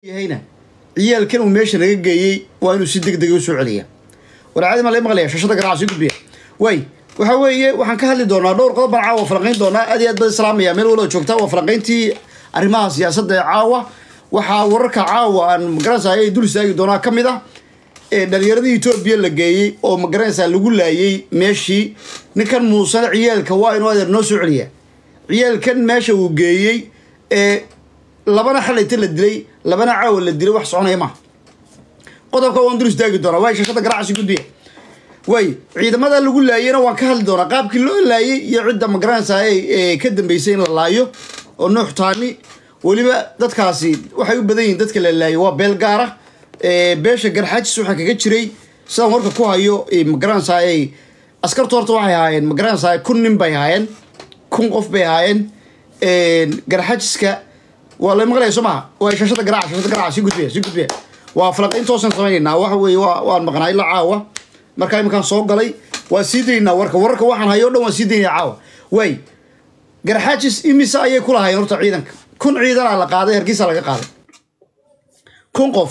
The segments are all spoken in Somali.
yahayna ciyaalkan uu meesha naga geeyey waa inuu si deg dega u soo celiya warcaadi ma la maqlaya shashada ganacsi gudbiya way waxa weeye waxaan ka hadli doonaa dhowr qodob baan caawa falanqayn doonaa aad iyo aad baan islaamaya meel walba joogta waa falanqayntii arrimaha siyaasadda ee caawa waxaa wararka caawa aan magaranaysaa ay dul istaagi doonaa ka mid ah ee dhalinyaradii etoobiya la geeyey oo magaranaysaa lagu laayey meeshii ninkan muusana ciyaalka waa inuu adeer noo soo celiya ciyaalkan meesha uu geeyey ee labana xalayta la dilay labana caawa la dilay wax soconaya maaha qodobka waan dul istaagi doonaa waay shashada ganacsi gudbiya way ciidamada lagu laayeyna waan ka hadli doonaa qaabkii loo laayey iyo cidda magaranaysaa ee ka dambeysay in la laayo oo nuux taani weliba dadkaasi waxay u badan yihiin dadka la laayay waa beel gaara beesha garxaajis waxaa kaga jiray sidaan warka ku hayo magaranaysaa askarta horta waxay ahaayeen magaranaysaa kun nin bay ahaayeen kun qof bay ahaayeen garxaajiska waa la maqlaya soo maha waa shashada garaac shashada garaac si gudbiya si gudbiya waa falaqayntoosan samaynaynaa waxa weeye waa waan maqnaa ilaa caawa markaa iminkaan soo galay waa sii daynaa warka wararka waxaan hayo o dhan waan sii daynaya caawa waay garxaajis imise ayay ku lahaayeen horta ciidanka kun ciidanaa la qaaday hargeysa laga qaaday kun qof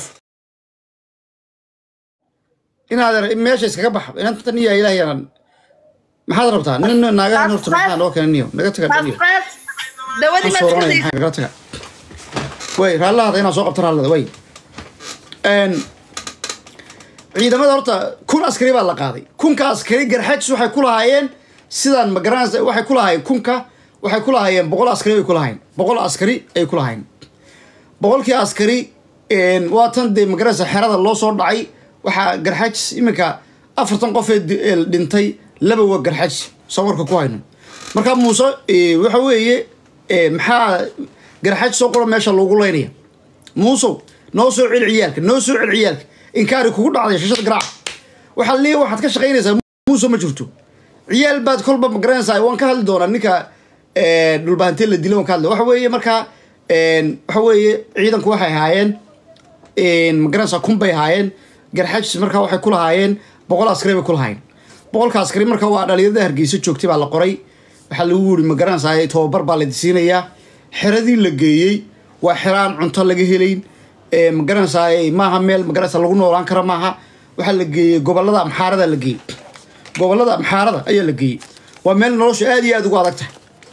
inaad meesha iskaga baxa inantan iya ilaahyanan maxaad rabtaa nin naagahan horta maxaa noo keenay niyo naga taga niyo dawadii Soo soronaya, maxaa nagala taga way raallahada inaa soo qabto raallada way ciidamada horta kun askari baa la qaaday kunka askari garxaajis waxay ku lahaayeen sidaan magaranaysa waxay ku lahaayeen kunka waxay ku lahaayeen boqol askari bay ku lahaayeen boqol askari ay ku lahaayeen boqolkii askari waa tan dee magaranaysa xerada loo soo dhacay waxaa garxaajis iminka afartan qof ee di- ee dhintay laba waa garxaajis soo warka ku hayno marka muuse eh, waxa weeye eh, maxaa garxaajis soo qora meesha loogu leynaya muusow noo soo celi ciyaalka noo soo celi ciyaalka inkaari kugu dhacday shashada garaaca waxaa leeyahay waxaad ka shaqaynaysaa muuso ma jirto ciyaal baad kolba magaranaysaa waan ka hadli doonaa ninka eh, dhulbahantee la dilay waan ka hadli waxa weeye markaa waxa weeye ciidanku waxay ahaayeen magaranaysaa kun bay ahaayeen garxaajis markaa waxay ku lahaayeen boqol askari bay ku lahaayeen boqolka askari marka waa dhalinyarada hargeysa joogtay baa la qoray waxaa lagu yiri magaranaysaa tababar baa la siinayaa xeradii la geeyey waa xero aan cunto laga helayn ee magaranaysaa maaha meel magaranaysaa lagu noolaan kara maaha waxaa la geeyey gobolada amxaarada la geeyey gobolada amxaarada ayaa la geeyey waa meel nolosha aad iyo aad ugu adag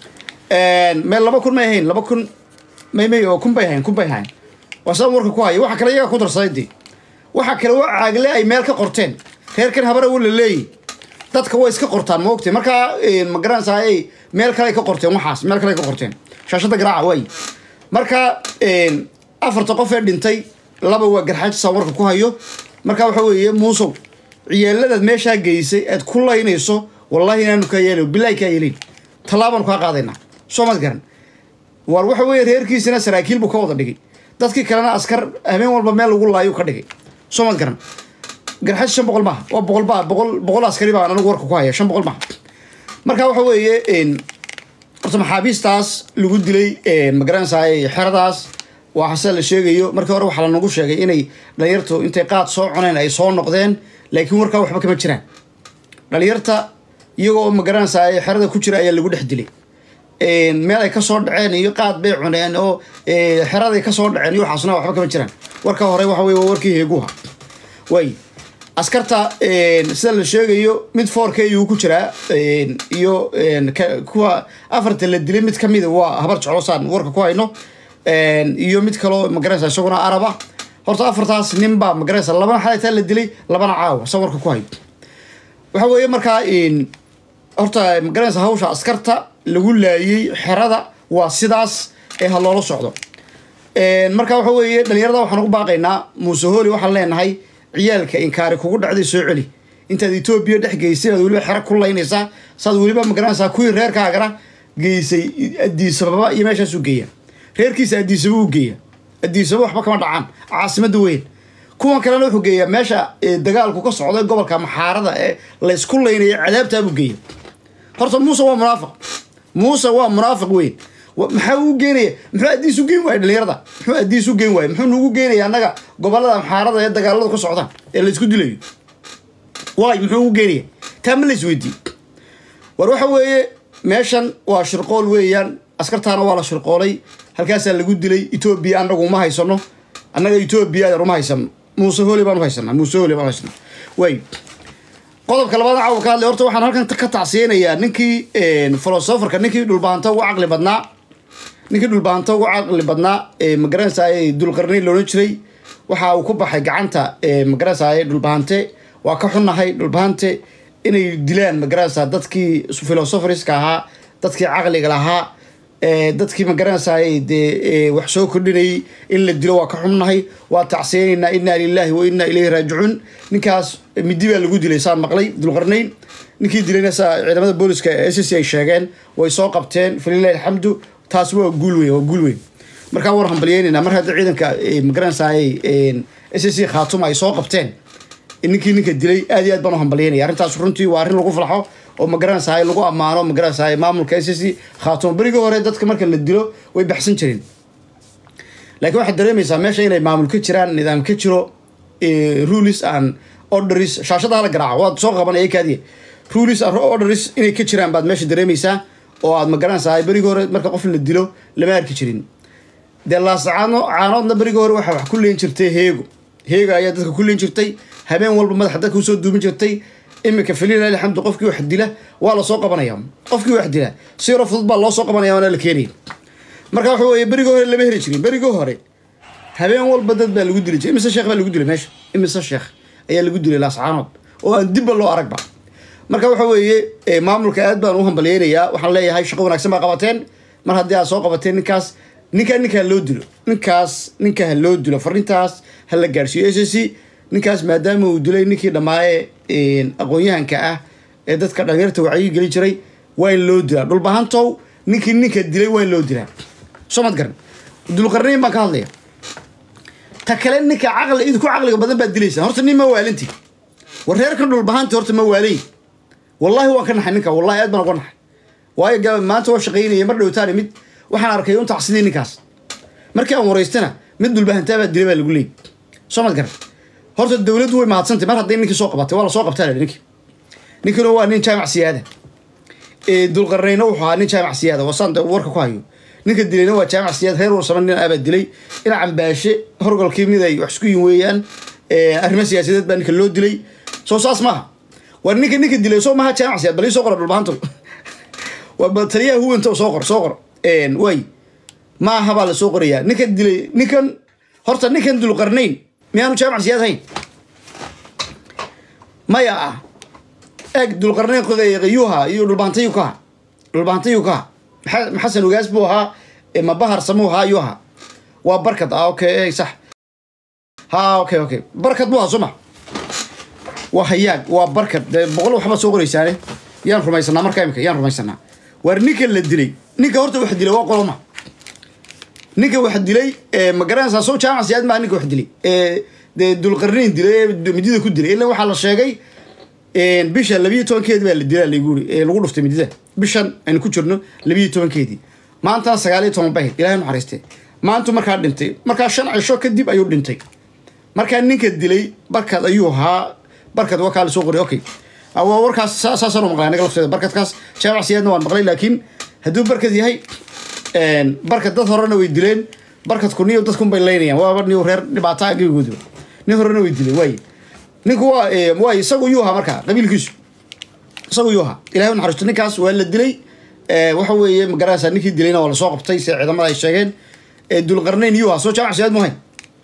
tahay meel laba kun may ahayn laba kun may may oo kun bay ahayn kun bay ahayn waa sidaan warka ku haya waxa kale iyaga ku darsaday dee waxa kale waa caagle ay meel ka qorteen reerkan habara wa la leeyahy dadka way iska qortaan ma ogtay markaa ma garanaysaa ay meel kale ay ka qorteen waxaas meel kale ay ka qorteen shaashada garaaca waay marka afarta qof ee dhintay laba waa garxaajisa warka ku hayo marka waxa weeye muusow ciyaaladaad meeshaa geysay aad ku laynayso wallahi inaanu kaa yeelay bilahi kaa yeelin tallaabaan kaa qaadaynaa soo mad garan war waxa weeye reerkiisina saraakiil buu ka wada dhigay dadkii kalena askar habeen walba meel lagu laayo ka dhigay soo mad garan garxaaj shan boqol maaha waa boqol baa boqol boqol askari baan anigu warka ku haya shan boqol maaha marka waxa weeye horta maxaabiistaas lagu dilay magaranaysaa xeradaas waa hase la sheegayo markii hore waxaa lanagu sheegay inay dhalinyartu intay qaad soo cuneen ay soo noqdeen laakiin warkaa waxba kama jiraan dhalinyarta iyagoo magaranaysaa xerada ku jira ayaa lagu dhex dilay meel ay kasoo dhaceen iyo qaad bay cuneen oo xeraday kasoo dhaceen iyo waxaasna waxba kama jiraan warka hore waxa wey waa warkii heeguha way askarta sida la sheegayo mid foorka iyuu ku jiraa iyo kuwa afarta la dilay mid kamida waa habar jeclosaan warka ku hayno iyo mid kaloo magaranaysa isaguna araba horta afartaas nin baa magaranaysa labana xalaytaa la dilay labana caawa sa warka ku hayo waxa weeye markaa horta magaranaysa hawsha askarta lagu laayey xerada waa sidaas ee ha loola socdo marka waxa weeye dhalinyarada waxaan ugu baaqaynaa muuse hooli waxaan leenahay ciyaalka inkaari kugu dhacday soo celi intaad etoobiya dhex geysay aad weliba xero ku laynaysaa saad weliba magaranaysaa kuwii reerkaagana geysay adiisababa iyo meeshaas u geeya reerkiisa adiisaba u geeya adiisaba waxba kama dhacaan caasimada weyn kuwan kalena wuxuu geeyaa meesha dagaalku ka socda gobolka maxaarada ee laysku laynaya cadaabtaabuu geeya horta muuse waa munaafiq muuse waa munaafiq weyn maxaa uu geenaya muxuu adiis u geen waaya dhalinyarada muxuu adiis u geen waaya muxuu nugu geenaya annaga gobolada amxaarada ee dagaaladu ka socdaan ee laysku dilayo waay muxuu ugu geenaya taa ma lays weydiiye war waxa weeye meeshan waa shirqool weeyaan askartaana waa la shirqoolay halkaasaa lagu dilay etoobiya annagu ma haysano annaga etoobiya uma haysano muuse holi baan u haysanaa muuse holi baan u haysanaa way qodobka labaad caawa ka hadlay horta waxaan halkan ka tacsiyeynayaa ninkii filosoferka ninkii dhulbaanta ugu caqli badnaa ninkii dhulbaanta ugu caqli badnaa magaranaysaay dulqarnayn loodhan jiray waxa uu ku baxay gacanta magaranaysaay dhulbahante waa ka xunnahay dhulbahante inay dilaan magaranaysaa dadkii philosopherska ahaa dadkii caqliga lahaa dadkii magaranaysaay dee wax soo kordhinayay in la dilo waa ka xunnahay waa tacsiyeynaynaa inaa lilahi wa inaa ilayhi raajicuun ninkaas midi baa lagu dilay saan maqlay dulqarnayn ninkii dilayna saa ciidamada booliska s c ay sheegeen way soo qabteen falilahi alxamdu taas waa guul weyn waa guul weyn markaa war hambalyeynayna mar hadda ciidanka magaranaysaay s c khaatuma ay soo qabteen ninkii ninka dilay aad iyo aad baan u hambalyeynaya arrintaas runtii waa arrin lagu falxo oo magaranaysaay lagu ammaano magaranaysaay maamulka s c khaatuma berigii hore dadka marka la dilo way baxsan jireen laakiin waxaad dareemaysaa meesha inay maamul ka jiraan nidaam ka jiro rules and orders shaashada hala garaaco waad soo qabanaya kaadiya rules and orders inay ka jiraan baad meesha dareemaysaa oo aad magaranaysaa berigii hore marka qof la dilo lama arki jirin dee laascaano caanoodna berigii hore waxaa wax ku leen jirtay heego heego ayaa dadka ku leen jirtay habeen walba madaxa dadka usoo duumin jirtay imika falilah alxamdu qofkii wax dila waa lasoo qabanaya qofkii wax dila si yaro fudud baa loo soo qabanaya waana la keenaya marka waxa weeye berigii hore lama heli jirin berigii hore habeen walba dad baa lagu dili jiray imise sheekh baa lagu dilay meesha imise sheekh ayaa lagu dilay laascaanood oo aan dibba loo aragba marka waxa weeye maamulka aad baan u hambalyeynayaa waxaan leeyahay shaqo wanaagsan baa qabateen mar haddii aad soo qabateen ninkaas ninkaa ninka ha loo dilo ninkaas ninka ha loo dilo fariintaas ha la gaarsiiyo s c ninkaas maadaama uu dilay ninkii dhammaaye aqoon-yahanka ah ee dadka dhalinyarta wacyi geli jiray waa in loo dilaa dhulbahantow ninkii ninka dilay waa in loo dilaa soo mad garan dulqarnayn baan ka hadlaya ta kale ninka caqli idinku caqliga badan baad dilaysaa horta nin ma waalinti war reerkan dhulbahanti horta ma waalay wallahi waan ka naxay ninka wallahi aad baan uga naxay waayo ga maanta waa shaqaynaya mar dhowtaani mid waxaan arkay un tacsidii ninkaas markii aan waraystana mid dhulbahantaa baa dilay baa lagu leeyay soo mad garan horta dawladdu way mahadsantay mar hadday ninkii soo qabatay waa la soo qabtaa la ninkii ninkina waa nin jaamac siyaada dulqarnayna wuxuu ahaa nin jaamac siyaada wasaan warka ku hayo ninka dilayna waa jaamac siyaad reer warsama nin abaa dilay ina cambaashe horgolkii mid ay wax isku yin weeyaan arrimo siyaasadeed baa ninka loo dilay soo saas maaha war ninka ninka dilay soo maaha jaamac siyaad bal ii soo qora dhulbahanto waa taliyaha huwanta soo qor soo qor way maaha baa la soo qorayaa ninka dilay ninkan horta ninkan dulqarnayn miyaanu jaamac siyaad hayn maya ah eeg dulqarnayn yuha iyo dhulbahanta yukaha dhulbahanta yukaha maxasan ogaas buu ahaa mabahar samuu ahaa ayuu ahaa waa barkad ah okay sax ha okay okay barkad buu ahaa soo ma waa hayaag waa barkad dee boqol waxba soo qoraysaane yaan rumaysanaa markaa imika yaan rumaysanaa waar ninka la dilay ninka horta wax dilay waa qoloma ninka wax dilay ma garanaysaa soo jaamac siyaad maa ninka wax dilay dee dulqarnayn dilay midida ku dilay ila waxaa la sheegay bisha labiiyo tobankeedi baa la dilaa laguuri lagu dhuftay midida bishan aynu ku jirno labiiyo tobankeedii maantana sagaal iyo toban bahid ilahay naxariiste maantu markaa dhintay markaa shan cisho kadib ayuu dhintay markaa ninka dilay barkad ayuu ahaa barkad waa kaa lasoo qoray okay warkaas saasaan u maqlay anaga lafteeda barkadkaas jaamac siyaadna waan maqlay laakiin hadduu barkad yahay barkad dad horena way dileen barkadku niyo dadkun bay leynayaan waaba niyo reer dhibaataa agigooda nin horena way dileen waaye ninku waa waa isagu yuu ahaa markaa qabiilkiisu isagu yuu ahaa ilahay u naxariisto ninkaas waa la dilay waxa weeye magaranaysaa ninkii dilayna waa lasoo qabtay sida ciidamada ay sheegeen dulqarnayn yuu ahaa soo jaamac siyaad muhayn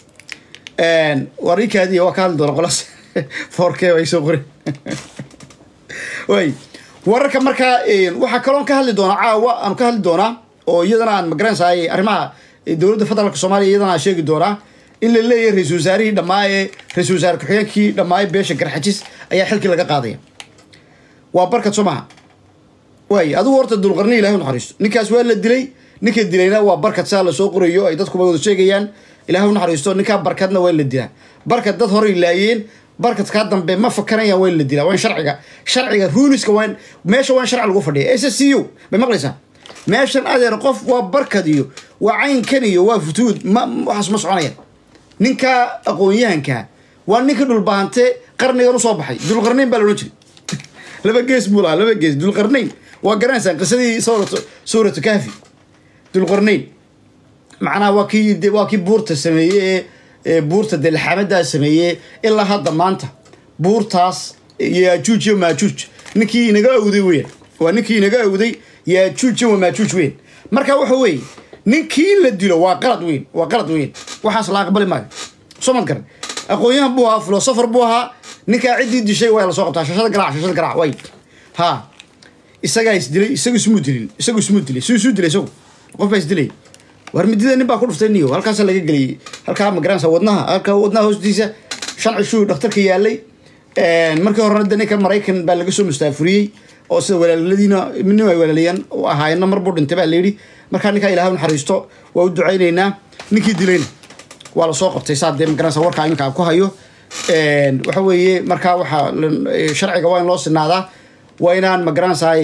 war ikaadiya waa ka hadli doona qolas foorkee ay soo qoren way wararka markaa waxaa kaloon ka hadli doonaa caawa aan ka hadli doonaa oo iyadana aan magaranaysaay arrimaha dowladda federaalka soomaaliya iyadana aan sheegi doonaa in la leeyahay ra-isul wasaarihii dhammaaye ra-isul wasaare ku-xigeenkii dhammaaye beesha garxajis ayaa xilkii laga qaadaya waa barkad soo maha waay adigu horta dulqarni ilahay u naxariisto ninkaas waa la dilay ninka dilayna waa barkad saa lasoo qorayo ay dadkuba wada sheegayaan ilahay u naxariisto ninkaa barkadna waa la dilaa barkad dad horay laayeen barkadkaa dambe ma fakarayaan waa in la dilaa waa in sharciga sharciga ruliska waa meesha waa in sharci lagu fadhiya s c u bay maqlaysaa meeshan adeer qof waa barkad iyo waa caynkan iyo waa futuud ma waxaas ma soconayaan ninka aqoon-yahanka waa ninka dhulbaante qarnigan usoo baxay dulqarnayn baa la odhan jiray laba gees buu lahaa laba gees dulqarnayn waa garanaysaan qisadii suuratu suuratu kahfi dulqarnayn macnaha waa kii waa kii buurta sameeyey buurta dee laxamadaa sameeyey ilaa hadda maanta buurtaas yaajuuj iyo maajuuj ninkii inaga awday weyn waa ninkii inaga awday yaajuuj iyo maajuuj weyn marka waxa weeye ninkii in la dilo waa qalad weyn waa qalad weyn waxaas la aqbali maayo soo mad garan aqoon-yahan buu ahaa filosofer buu ahaa ninkaa ciddii dishay waa la soo qabtaa shashada garaac shashada garaac way ha isagaa isdilay isagu ismuu dilin isagu ismuu dilay suu isuu dilay isagu qof baa isdilay war midida nin baa ku dhuftay niyo halkaasa laga geliyey halkaa magaranaysa wadnaha halkaa wadnaha hoostiisa shan cishuu dhakhtarka yaalay markii horena de ninka maraykan baa laga soo mustaafuriyey oo sida walaaladiina nin ay walaaliyaan u ahaayeenna mar buu dhintay baa layidhi markaa ninkaa ilaah naxariisto waa u ducaynaynaa ninkii dilayna waa lasoo qabtay saa dee magaranaysa warkaa iminka aan ku hayo waxa weeye markaa waxaa sharciga waa in loo sinaadaa waa inaan magaranaysaay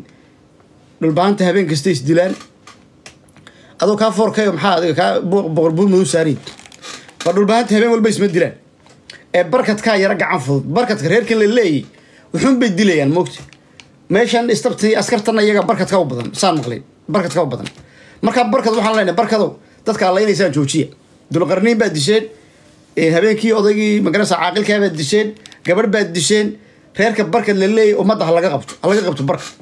dhulbaanta habeen kasta isdilaan adoo kaa foorkayo maxaa adiga kaa boqor buur madow saariin waa dhulbaanta habeen walba isma dilaan ee barkadkaa yara gacan fudud barkadka reerkan la leeyay wuxuun bay dilayaan moogta meeshan istabti askartana iyaga barkadka u badan saan maqlay barkadka u badan markaa barkad waxaan leenahay barkadow dadka allaynaysaan joojiya dulqarniin baad disheen habeenkii odaygii magaranaysa caaqilkaa baad disheen gabadh baad disheen reerka barkad la leeyay ummadda ha laga qabto ha laga qabto barkad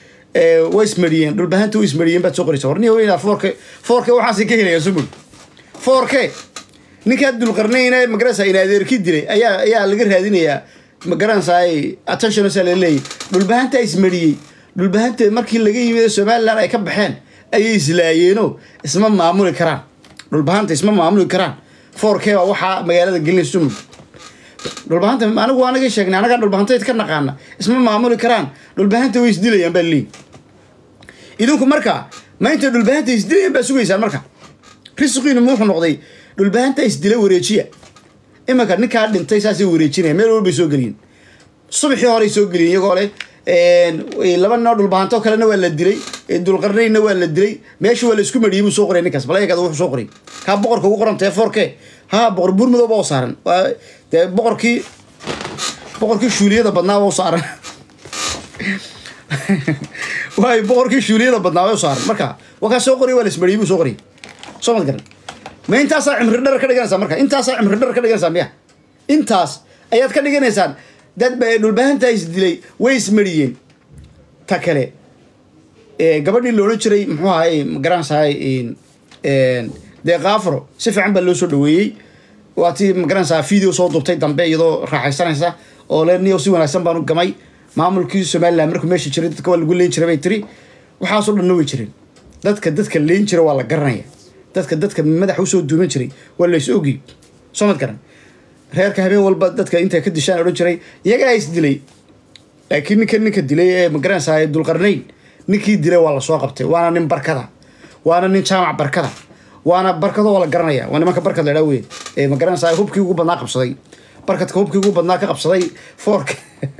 way ismariyeen dhulbahanta way ismariyeen baad soo qoraysa warnihi weynaa foorke foorke waxaasay ka helayaan sumul foorke ninkaa dulqarnayna magaranaysa in adeerki dilay ayaa ayaa laga raadinayaa magaranaysaa attention saa la leeyay dhulbahanta ismariyey dhulbahanta markii laga yimid somaliland ay ka baxeen ayay islaayeeno isma maamuli karaan dhulbahanta isma maamuli karaan foorke baa waxaa magaalada gelinay sumul dhulbahanta anigu anaga sheegnay anagaa dhulbahantayd ka naqaana isma maamuli karaan dhulbahanta way isdilayaan baa leeyi idinku marka ma intay dhulbahanta isdilayaan baa sugaysaan marka risqiinu muxuu noqday dhulbahanta isdila wareejiya imanka ninkaa dhintay saasay wareejinaya meel walbay soo geliyin subaxii horey soo geliyin iyagoo leh laba ninoo dhulbahanto kalena waa la dilay dulqarnaynna waa la dilay meesha waa la isku mariyey buu soo qoray ninkaas bal eegada wuxuu soo qoray kaa boqorka ugu qoran teefoorke ha boqor buur madow baa u saaran waa dee boqorkii boqorkii shuuliyada badnaa baa u saaran waay boqorkii shuuliyada badnaa baa u saaran marka waa kaa soo qoray waa la ismariyey buu soo qoray soo mad garan ma intaasaa cimri dhar ka dhiganaysaa marka intaasaa cimri dhar ka dhiganaysaa miya intaas ayaad ka dhiganaysaan dad ba dhulbahanta isdilay way ismariyeen ta kale gabadhii loodhan jiray muxuu ahay magaranaysaay dee kaafro si fiican baa loo soo dhaweeyey waa tii magaranaysaa video soo dubtay dambe iyadoo raaxaysanaysa oo le niyo si wanaagsan baanu gamay maamulkii somaliland markuu meesha jiray dadka waa lagu leen jiray bay tiri waxaasoo dhanna way jireen dadka dadka leen jira waa la garanaya dadka dadka madaxa usoo duuman jiray waa la is ogi soo mad garan reerka habeen walba dadka intay ka dishaan odhan jiray iyagaa is dilay laakiin ninka ninka dilay ee magaranaysaa dulqarnayn ninkii dilay waa lasoo qabtay waana nin barkada waana nin jaamac barkada waana barkado waa la garanaya waa nimanka barkad ladhaa wey ee magaranaysaa hubkii ugu badnaa qabsaday barkadka hubkii ugu badnaa ka qabsaday foorke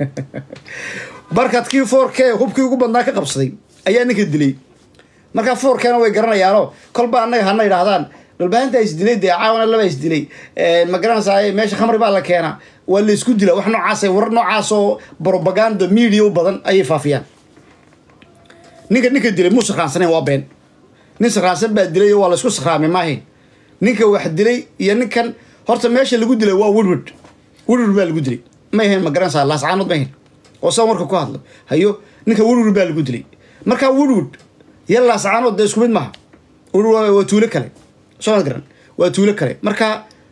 barkadkii foorke hubkii ugu badnaa ka qabsaday ayaa ninka dilay markaa foorkeena way garanayaano kolba annaga hana idhaahdaan dhulbahanta isdilay dee caawana laba isdilay magaranaysaa meesha khamri baa la keena waa la isku dila wax noocaas warar noocaas oo propaganda media u badan ayay faafiyaan ninka ninka dilay muu sakraansanayn waa been nin sakraansan baa dilay waa la isku sakraamay maahayn ninka wax dilay iyo ninkan horta meesha lagu dilay waa woodward woodward baa lagu dilay ma ahayn magaranaysaa laascaanood ma ahayn oo saa marka ku hadlo hayo ninka woodward baa lagu dilay markaa woodward iyo laascaanood dee isku mid maaha woodward waa tuulo kale soo garan waa tuulo kale marka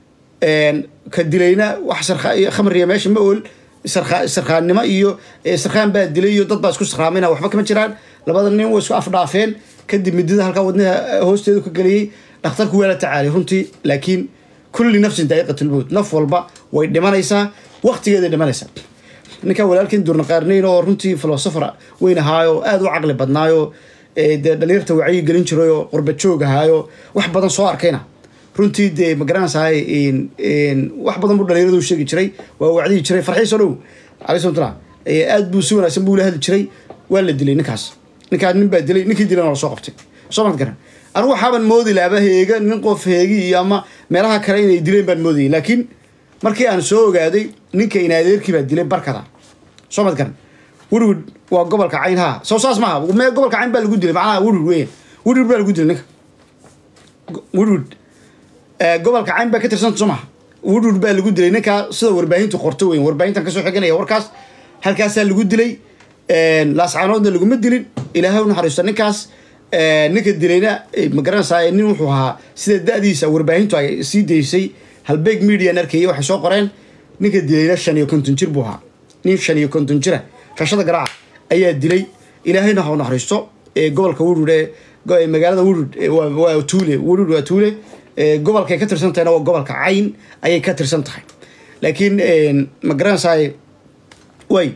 ka dilayna wax khamriya meesha ma ool sarkaannimo iyo sarkaan baa dilay iyo dad baa isku sarkaamayna waxba kama jiraan labada nin way isku afdhaafeen kadib midida halkaa wadnaha hoosteedu ka geliyey dhakhtarku waa la tacaalay runtii laakiin kulli nafsin daa'iqatulmowt naf walba way dhimanaysaa waqtigeeday dhimanaysaa ninkaa walaalkiin durnaqaarnayn oo runtii filosofar weyn ahaayo aada u caqli badnaayo dee dhalinyarta wacyi gelin jiray oo qurba joog ahaayo wax badan soo arkayna runtii dee magaranaysahay wax badan buu dhalinyaradu sheegi jiray waa wacdihi jiray farxiiso dhow alay samatullah aad buu si wanaagsan buu la hadli jiray waa la dilay ninkaas ninkaas nin baa dilay ninkii dilayna la soo qabtay soo mad garan anigu waxaaban moodi laaba heega nin qof heegi iyo ama meelaha kale inay dileen baan moodayay laakiin markii aan soo ogaaday ninka inaadeerkii baa dilay barkada soo mad garan woodwood waa gobolka cayn ha soo saas maaha mee gobolka cayn baa lagu dilay macnaha woodwood weyan woodwood baa lagu dilay ninka woodwood gobolka cayn baa ka tirsanta soo maha wudhur baa lagu dilay ninkaa sida warbaahintu qorto weyn warbaahintan kasoo xiganaya warkaas halkaasaa lagu dilay laascaanoodna laguma dilin ilaahay u naxariisto ninkaas ninka dilayna magaranaysaa nin wuxuu ahaa sida da-diisa warbaahintu ay sii daysay halbeeg median arkaya waxay soo qoreen ninka dilayna shan iyo konton jir buu ahaa nin shan iyo konton jira shashada garaaca ayaa dilay ilaahayna ha u naxariisto gobolka wudhur ee magaalada wudhur waa tuule wudhur waa tuule gobolkay ka tirsan tahayna waa gobolka cayn ayay ka tirsan tahay laakiin magaranaysaa way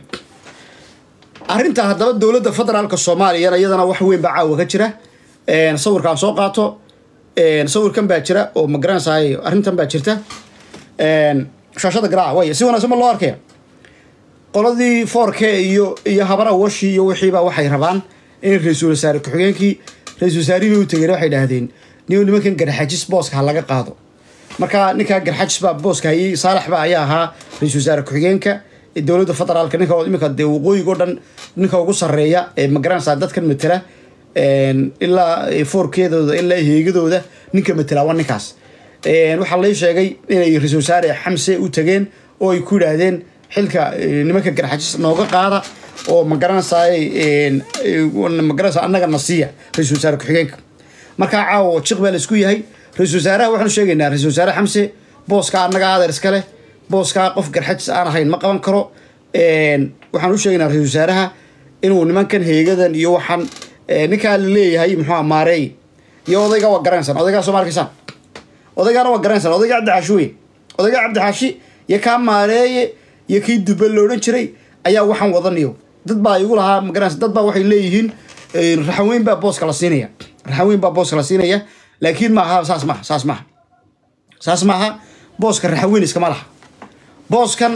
arrinta haddaba dowladda federaalka soomaaliyana iyadana wax weyn baa caawa ka jira sawirkaan soo qaato sawirkan baa jira oo magaranaysaay arrintan baa jirta shaashada garaaca way si wanaagsan ma loo arkaya qoladii four k iyo iyo habara washi iyo wixiiba waxay rabaan in ra-iisul wasaare ku-xigeenkii ra-isul wasaarihii u tegeen waxay dhahdeen nin nimankan garxajis booska ha laga qaado marka ninkaa garxajis baa booska hayay saalax ba ayaa ahaa ra-isul wasaare ku-xigeenka dowladda federaalka ninka iminka dee waqooyiga o dhan ninka ugu sarreeya ee magaranaysaa dadkan matela ilaa foorkeedooda ilaa heegadooda ninka matela waa ninkaas waxaa lay sheegay inay ra-isul wasaare xamse u tageen oo ay ku yidhaahdeen xilka nimanka garxajis nooga qaada oo magaranaysaa magaranaysaa annaga na siiya ra-isul wasaare ku-xigeenka markaa caawo jiq baa la isku yahay ra-isul wasaaraha waxaanu sheegaynaa ra-isul wasaare xamse booska annaga adeer iska leh booskaa qof garxajis aan ahayn ma qaban karo waxaan u sheegaynaa ra-isul wasaaraha inuu nimankan heegadan iyo waxaan ninkaa la leeyahay muxuu maareey iyo odayga waa garanaysan odaygaa soo ma arkaysaan odaygaana waa garanaysan odayga cabdixaashi wey odayga cabdixaashi iyo kaa maareeye iyo kii duba lo odhan jiray ayaa waxaan wadanayo dad baa igu lahaa magaranaysa dad baa waxay leeyihiin raxaweyn baa booska la siinaya raxaweyn baa booska la siinaya laakiin maaha saas maaha saas maaha saas maaha booska raxaweyn iskama laha booskan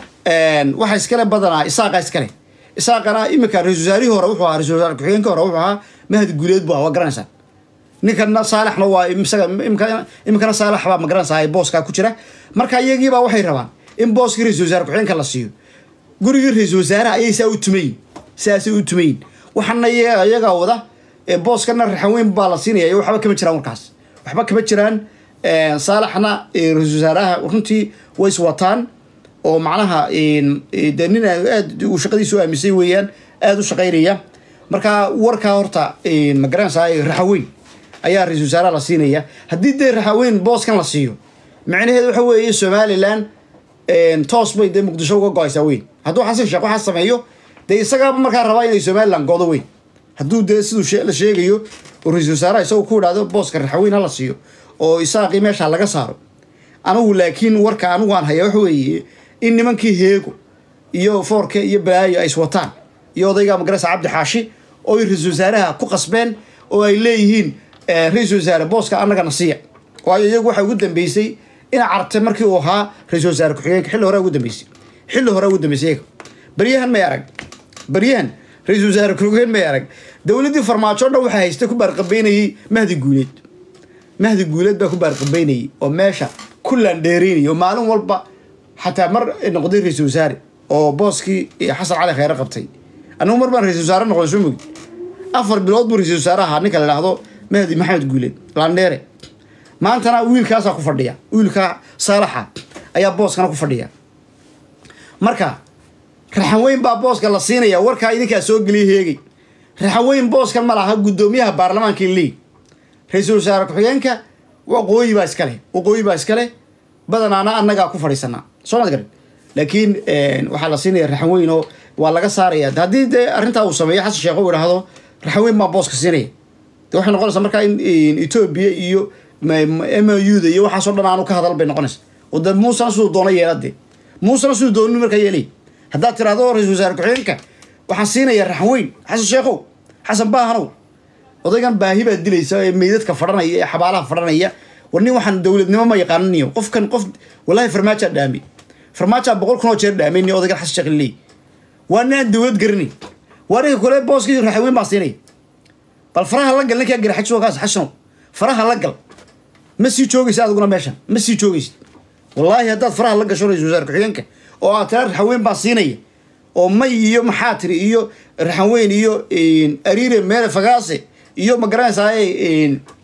waxa iskale badanaa isaaqa iskale isaaqana iminka ra-isul wasaarihii hore wuxuu ahaa ra-isul wasaare ku-xigeenka hore wuxuu ahaa mahad guuleed bu ah waa garanaysaa ninkana saalaxna waa isaga iminkana saalax baa magaranaysaa booskaa ku jira marka iyagiibaa waxay rabaan in booskii ra-isul wasaare ku-xigeenka la siiyo gurigii ra-isul wasaaraha ayay saa u tumayin saasay u tumayin waxaana iyagaa wada booskana raxaweyn baa la siinaya waxba kama jiraan warkaas waxba kama jiraan saalaxna ra-isul wasaaraha runtii way is wataan oo macnaha de nin aad uu shaqadiisa u aamisay weeyaan aada u shaqaynaya marka warkaa horta magaranaysaa raxaweyn ayaa ra-isul wasaaraha la siinaya haddii dee raxaweyn booskan la siiyo macnaheedu waxa weeye somalilan toos bay dee muqdisho uga go-aysaa weyn hadduu xasan sheekh waxaa sameeyo dee isagaaba markaa rabaa inay somalilan godo weyn hadduu dee siduu la sheegayo oo ra-isul wasaaraha isagu ku idhahdo booska raxaweyn hala siiyo oo isaaqii meesha laga saaro anigu laakiin warka anigu aan haya waxa weeye in nimankii heego iyo foorke iyo balaayo ay iswataan iyo odayga magarasa cabdi xaashi oo ay ra-isul wasaaraha ku qasbeen oo ay leeyihiin ra-isul wasaare booska annagana siiya waayo iyagu waxaa ugu dambeysay ina carte markii uu ahaa ra-isul wasaare ku-xigeenka xilli horea ugu dambeysay xilli horea ugu dambeysay iyaga baryahan may arag baryahan ra-isul wasaare ku-xigeen may arag dowladdii farmaajo o dhan waxaa haysta ku baarqabeynayay mahdi guuleed mahdi guuleed baa ku baarqabeynayay oo meesha ku laandheereynayay oo maalin walba xataa mar noqday ra-isul wasaare oo booskii xasan cali kheyre qabtay anigu mar baan ra-isul wasaare noqday soo mogi afar bilood buu ra-isul wasaare ahaa ninka la dhahdo mahdi maxamed guuleed laandheere maantana wiilkaasaa ku fadhiya wiilkaa saalaxa ayaa booskana ku fadhiya marka raxaweyn baa booska la siinaya warkaa idinkaa soo geliya heegay raxaweyn booskan ma laha guddoomiyaha baarlamaanka leey ra-iisul wasaare ku-xigeenka waqooyi baa iskale waqooyi baa iskale badanaana annagaa ku fadhiisanaa soo mad garan laakiin waxaa la siinaya raxaweyn oo waa laga saaraya haddii dee arrintaa uu sameeyo xasan sheekh uu idhaahdo raxaweyn baa booska siinaya de waxay noqonaysaa markaa in etoobiya iyo m u da iyo waxaasoo dhan aanu ka hadal bay noqonaysa oo de muusena siduu doono yeelade muusena siduu dooni markaa yeelay haddaad tirahdo ra-isul wasaare ku-xigeenka waxaan siinayaa raxaweyn xasan sheekhow xasan baahanow odaygan baahi baa dilaysa ee meydadka fadhanaya ee xabaalaha fadhanaya war nin waxaan dowladnimo ma yaqaananiyo qofkan qof wallahi farmaajaa dhaamay farmaajaa boqol kun oo jeer dhaamay ni odaygan xasan sheekh leey waa nin aan dowlad garanay waa ninka kole booskii raxaweyn baa siinaya bal faraha la gal ninkaa garaxaj kaas xashanow faraha la gal ma sii joogaysa adiguna meeshan ma sii joogaysid wallaahi haddaad faraha la gasho ra-isul wasaare ku-xigeenka oo aad tiraa raxaweyn baa siinaya oo may iyo maxaa tiri iyo raxaweyn iyo ariire meele fagaase iyo ma garanaysaa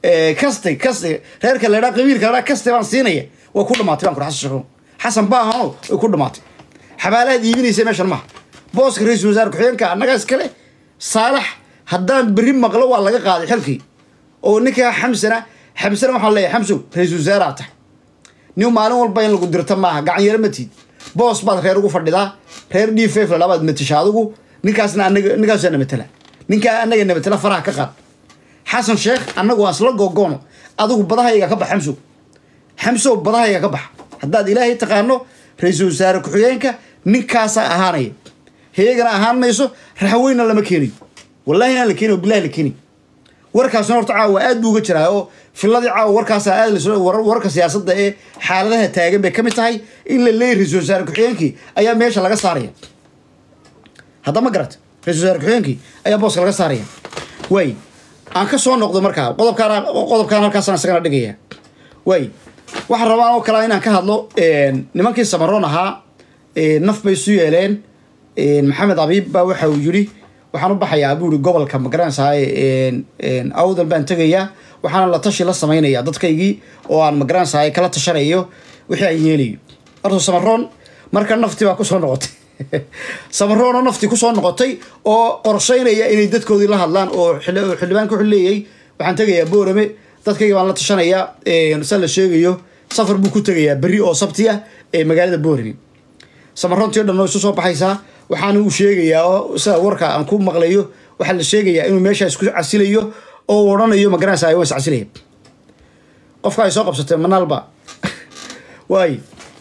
kaste kaste reerka la dhaa qabiilka la dhaa kaste baan siinaya waa ku dhamaatay baan kuri xasan sheekh xasan baahano way ku dhamaatay xabaalahaad iibinaysa meeshan maaha booska ra-iisul wasaare ku-xigeenka annagaa iskale saalax haddaan berri maqlo waa laga qaaday xilkii oo ninkaa xamsana xamsana waxaan leeyahay xamsow ra-iisul wasaareaa tahay nin maalin walba in lagu dirto maaha gacan yaro matid boos baad reer ugu fadhidaa reer d f la dhabaad matisha adigu ninkaasna anaga ninkaasa na matala ninkaa anaga na matala faraha ka qaad xasan sheekh annagu waan isla googoono adigu badahayga ka bax xamsow xamsow badahayga ka bax haddaad ilaahay taqaano ra-iisul wasaare ku-xigeenka ninkaasaa ahaanaya heegana ahaan mayso raxweynna lama keenayo wallahi inaan la keenayo bilahi la keenayo warkaasna horta caawa aad buu uga jiraa oo filadii caawa warkaasaa aad lasoo warka siyaasadda ee xaaladaha taagan bay ka mid tahay in la leeyahy ra-isul wasaare ku-xigeenkii ayaa meesha laga saaraya hadda ma garata ra-isul wasaare ku-xigeenkii ayaa booska laga saaraya waay aan ka soo noqdo markaa qodobkaan qodobkaan halkaasaan isagana dhigaya waay waxaan rabaa oo kalea inaan ka hadlo nimankii samaroon ahaa naf bay isu yeeleen maxamed abiib baa waxa uu yidhi waxaan u baxayaa buu yihi gobolka magaranaysahay awdal baan tegayaa waxaana la tashi la samaynaya dadkaygii oo aan magaranaysahay kala tashanayo wixii aan yeelayo horta samaroon marka nafti baa kusoo noqotay samaroon oo nafti kusoo noqotay oo qorshaynaya inay dadkoodii la hadlaan oo xildhibaanka wuxuu leeyahay waxaan tegayaa boorame dadkayga baan la tashanayaa sa la sheegayo safar buu ku tegayaa berri oo sabti ah ee magaalada boorame samaroontii o dhan oo isu soo baxaysaa waxaana uu sheegayaa oo sida warka aan ku maqlayo waxaa la sheegayaa inuu meesha isku casilayo oo uu odhanayo magaranaysa ay waa is casilaya qofka ay soo qabsatay manaalba waay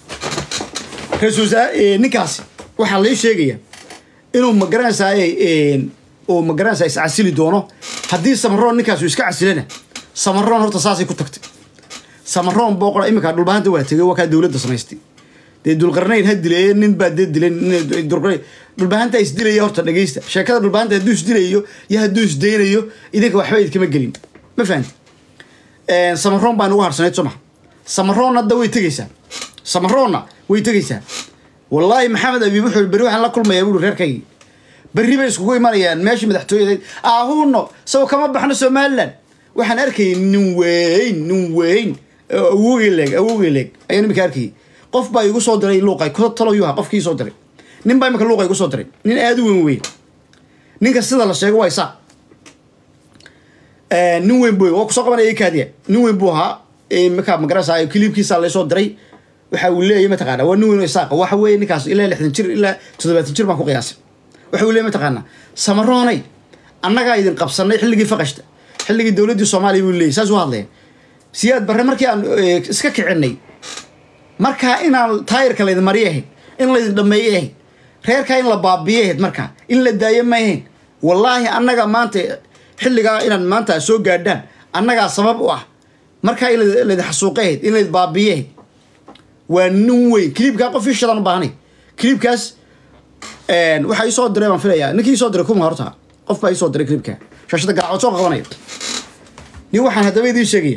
ra-isul wasaare ninkaasi waxaa lai sheegaya inuu magaranaysaay uu magaranaysa is casili doono haddii samaroon ninkaas uu iska casilana samaroon horta saasay ku tagtay samaroon booqora iminka dhulbahanta waa tegay waa kaa dowladda samaystay dee dulqarnayn ha dileeye nin baa dee dilay dhulbahanta isdilaya horta dhegeysta sheekada dhulbahanta hadduu isdilayo iyo hadduu isdaynayo idinka waxba idkama gelin ma fahanti samaroon baa nagu harsanayd soo maha samaroon hadda way tegeysaa samaroonna way tegeysaa wallaahi maxamed abiib wuxuu berri waxaan la kulmayaa buuri reerkaygii berri bay iskugu imanayaan meeshii madaxtooyada ahuno saw kama baxno somalilan waxaan arkayay nin weyn nin weyn awogey leeg awogey leeg ayaan iminka arkayay qof baa igu soo diray luuqay taloyuha qofkii soo diray nin baa imika luuqa igu soo diray nin aada u weyn weyn ninka sida la sheego waa isaa nin weyn bu waa kusoo qabanaya kaadiya nin weyn buu ahaa markaa magarasa kiliibkiisa laysoo diray waxa uu leeyahy mataqaana waa nin weyn oo isaaqa waxa weeye ninkaas ilaa lixdan jir ilaa toddobaatan jir baan ku qiyaasay waxa uu leeyahy mataqaana samaroonay annagaa idin qabsanay xilligii faqashta xilligii dowladdii soomaaliya buu leeyahy saas u hadlaya siyaad barre markii aan iska kicinay markaa inaan taayirka laydin mariy ahayd in laydin dhameeye ahayd reerkaa in la baabiye ahayd markaa in la daayo ma ahayn wallaahi annaga maanta xilligaa inaad maanta soo gaadhaan annagaa sabab u ah markaa in laydin xasuuqe ahayd in laydin baabiye ahayd waa nin weyn kiliibkaa qof ishadaan u baahnay kiliibkaas waxaa iisoo diray baan filayaa ninkii isoo diray kuma horta qof baa iisoo diray kiliibkaa shaashada garacood soo qabanaya nin waxaan haddaba idiin sheegaya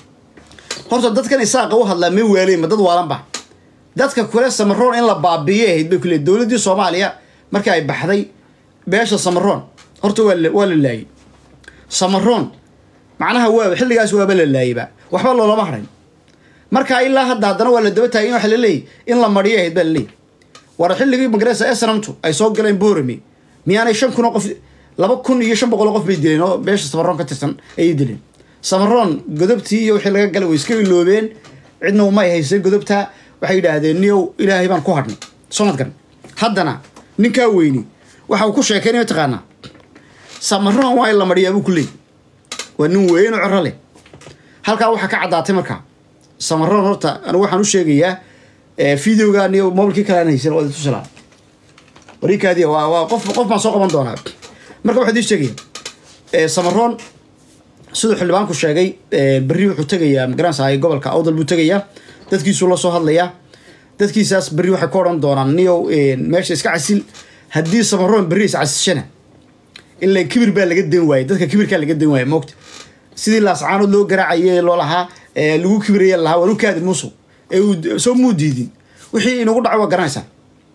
horta dadkan isaaqa u hadlaa ma waaleyn ma dad waalanba dadka kule samaroon in la baabiye ahayd bay kule dowladdii soomaaliya markii ay baxday beesha samaroon horta waa waa la laayay samaroon macnaha waa xilligaas waaba la laayayba waxba loolama harin markaa ilaa hadda haddana waa la daba taagay in waxa la leeyay in la mariyo ahayd baa la leeyay war xilligii magaresa esnamtu ay soo galeen boorame miyaanay shan kun oo qof laba kun iyo shan boqol oo qof bay dileen oo beesha samaroon ka tirsan ayay dileen samaroon godobtii iyo wixii laga galay way iska iloobeen cidna umay haysay godobtaa waxay yidhaahdeen niyow ilaahay baan ku hadhnay somadgan haddana ninkaa weyni waxa uu ku sheekeynay mataqaanaa samaroon waa in la mariyaa buu ku leey waa nin weyn oo coro leh halkaa waxaa ka caddaatay markaa samaroon horta anigu waxaan u sheegayaa videoga niyo mobilkii kale aan haysan waa idin tusilaa warikaadiya waa waa qof qof baan soo qaban doonaa marka waxaa idiin sheegaya samaroon siduu xildhibaanku sheegay berri wuxuu tegayaa magaranaysa gobolka awdal buu tegayaa dadkiisuu la soo hadlayaa dadkiisaas berri waxay ku odhan doonaan niyow meesha iska casil haddii samaroon berri is casishana ilaa kibir baa laga dan waayey dadka kibirkaa laga dan waayey moogta sidii laascaanood loo garaacaye loo lahaa lagu kibiraya lahaa waan u kaadi musuq ee uu soo muu diidin wixii inagu dhaco waa garanaysaa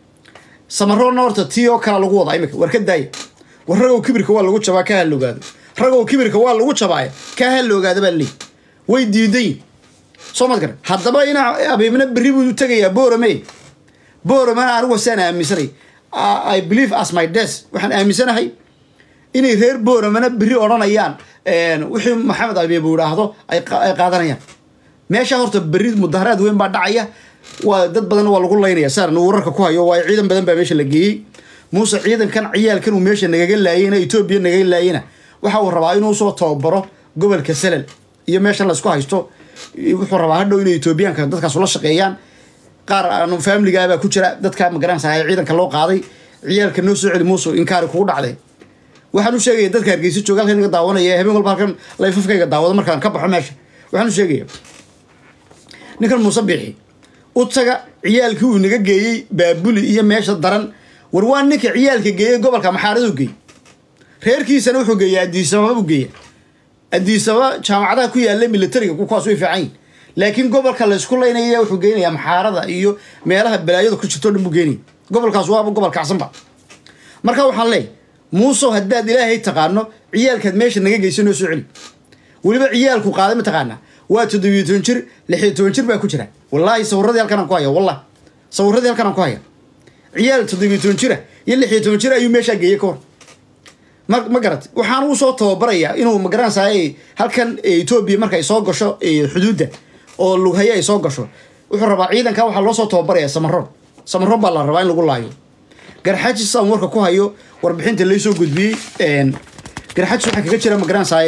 samaroonna horta tii oo kala lagu wadaa imika war ka daaya warragow kibirka waa lagu jabaa ka halogaado ragoo kibirka waa lagu jabaaya kaa ha la ogaada baa leey way diidayin soo mad garan haddaba ina abiibna berri buu u tegayaa boorame booramena anigu saan aaminsanay i believe as my des waxaan aaminsanahay inay reer booramana berri odhanayaan wixii maxamed abiib uu idhaahdo ay qaadanayaan meesha horta berri mudaharaad weyn baa dhacaya waa dad badan waa lagu laynaya saan wararka ku hayo waa ciidan badan baa meesha la geeyey muuse ciidankan ciyaalkan uu meesha nagaga laayeyna etoobiya nagaga laayeyna waxa uu rabaa inuu soo tababaro gobolka salal iyo meeshan laysku haysto wuxuu rabaa hadhow inay etoobiyaanka dadkaas ula shaqeeyaan qaar aanu faamiligaabaa ku jira dadka magaranaysa ee ciidanka loo qaaday ciyaalka noo soo celi muuse inkaari kugu dhacday waxaan u sheegaya dadka hargeysa jooga halkan iga daawanaya habeen walba halkan layfafkayga daawado markaan ka baxo meesha waxaan u sheegaya ninkan muuse biixi u taga ciyaalkii uu naga geeyey baabuli iyo meesha daran war waa ninka ciyaalka geeyey gobolka maxaaraduu geey reerkiisana wuxuu geeya adiisababa buu geeya adiisababa jaamacadaha ku yaalla militariga kuwaas way fiican yihin laakiin gobolka laysku laynaya wuxuu geynayaa maxaarada iyo meelaha balaayadu ku jirto dhan buu geynaya gobolkaas waaba gobol kacsanba marka waxaan leeyahy muusow haddaad ilaahay taqaano ciyaalkaad meesha naga geysa noo soo celi weliba ciyaalku qaaday ma taqaanaa waa toddobiyo toban jir lixiyo toban jir baa ku jira wallaahi sawiradii halkan aan ku haya wallah sawiradii halkan aan ku haya ciyaal toddobiyo toban jira iyo lixiyo toban jir ayuu meeshaa geeyey ka hor ma ma garat waxaan uu soo tababarayaa inuu magaranaysaay halkan etoobiya marka ay soo gasho xuduudda oo lughaye ay soo gasho wuxuu rabaa ciidanka waxaa loo soo tababaraya samaroon samaroon baa la rabaa in lagu laayo garxajis aan warka ku hayo warbixinta laysoo gudbiyey garxajis waxaa kaga jira magaranaysaay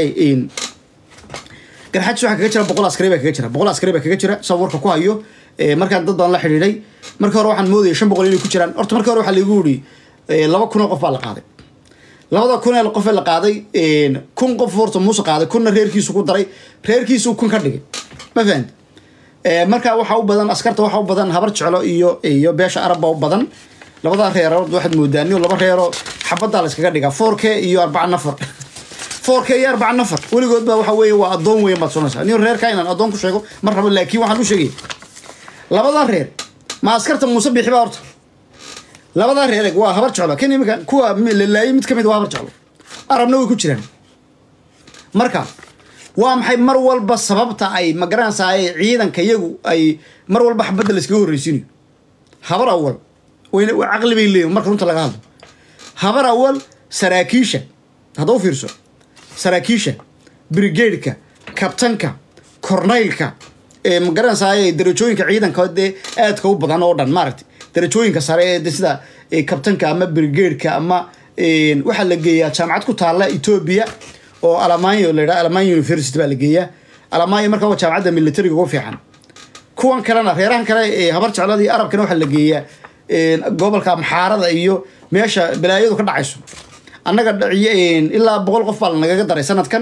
garxajis waxaa kaga jira boqol askari baa kaga jira boqol askari baa kaga jira saan warka ku hayo markaan dad badan la xidhiidhay marka hore waxaan moodaya shan boqol inay ku jiraan horta marka hore waxaa laigu yidhi laba kun oo qof baa la qaaday labada kun ee qof ee la qaaday kun qof horta muuse qaaday kunna reerkiisu ku daray reerkiisu kun ka dhigay ma fahamti marka waxaa u badan askarta waxaa u badan habar jeclo iyo iyo beesha arabba u badan labada reerood waxaad moodaa nin laba reero xabaddaa la iskaga dhigaa four k iyo arbaca nafar four k iyo arbaca nafar weligood baa waxa weeye waa addoon weyn baad sonaysaa nin reerka inaan addoon ku sheego mar rabo laakiin waxaan u sheegaya labadan reer ma askarta muuse bixi baa horta labadaa reer eg waa habar jeclo kan imika kuwa la laayay mid ka mid waa habar jeclo arabna way ku jiraan marka waa maxay mar walba sababta ay magaranaysaay ciidanka iyagu ay mar walba xabadda la iskaga horreysiinayo habar awal wayna caqli bay leeyihin marka runta laga hadlo habar awal saraakiisha hadda u fiirso saraakiisha brigaidka kabtanka kornaylka magaranaysaay darajooyinka ciidanka dee aadka u badan oo dhan maaragtay darajooyinka sare ee sida kabtanka ama brigaidka ama waxaa la geeyaa jaamacad ku taalla etoobiya oo alamaanyo la yidhaha alamaanyo university baa la geeyaa alamaanyo marka waa jaamacadda militariga ugu fiican kuwan kalena reerahan kale ee habar jeclada iyo arabkana waxaa la geeyaa gobolka maxaarada iyo meesha balaayadu ka dhacayso annaga ilaa boqol qof baa lanagaga daray sanadkan